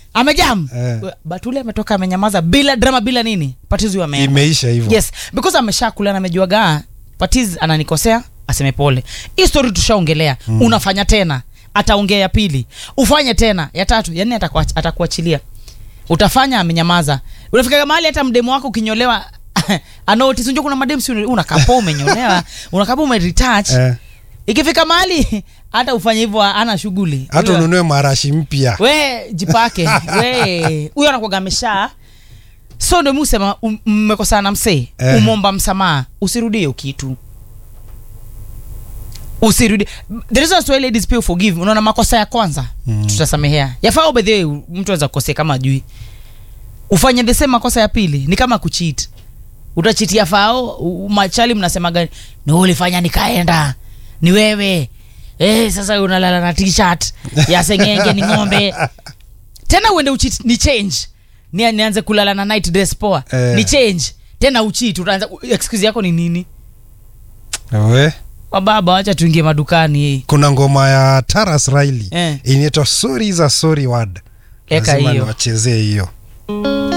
amejam Eh. batuli ametoka amenyamaza bila drama bila nini patizi huyo ameenda imeisha hivyo yes because ameshakula na amejuaga patiz ananikosea aseme pole hii story tushaongelea mm. unafanya tena ataongea ya pili ufanye tena ya tatu yani atakuach- atakuachilia utafanya amenyamaza unafika mahali hata mdemo wako ukinyolewa anotis unajua kuna madem si unakapa umenyolewa unakapa umeretouch eh, ikifika mahali hata ufanye hivyo ana shughuli hata Huyo- ununue marashi mpya we jipake we huyo anakuaga amesha so ndo mi usema um- mmekosana na msee Eh. umomba msamaha usirudie hiyo kitu usirudi there is also a ladies pay forgive unaona makosa ya kwanza mm. tutasamehea yafaa by the way mtu anaweza kukosea kama ajui ufanye the same makosa ya pili ni kama kucheat utachitia fao u- machali mnasemaga ni wewe ulifanya nikaenda ni wewe eh, sasa unalala na t-shirt ya sengenge ni ng'ombe tena uende uchit ni change ni, nianze kulala na night dress poa Eh. ni change tena uchit utaanza excuse yako ni nini we wababa wacha tuingie madukani kuna ngoma ya taras riley Eh. inaitwa sorry is a sorry word Eka lazima hiyo. niwachezee hiyo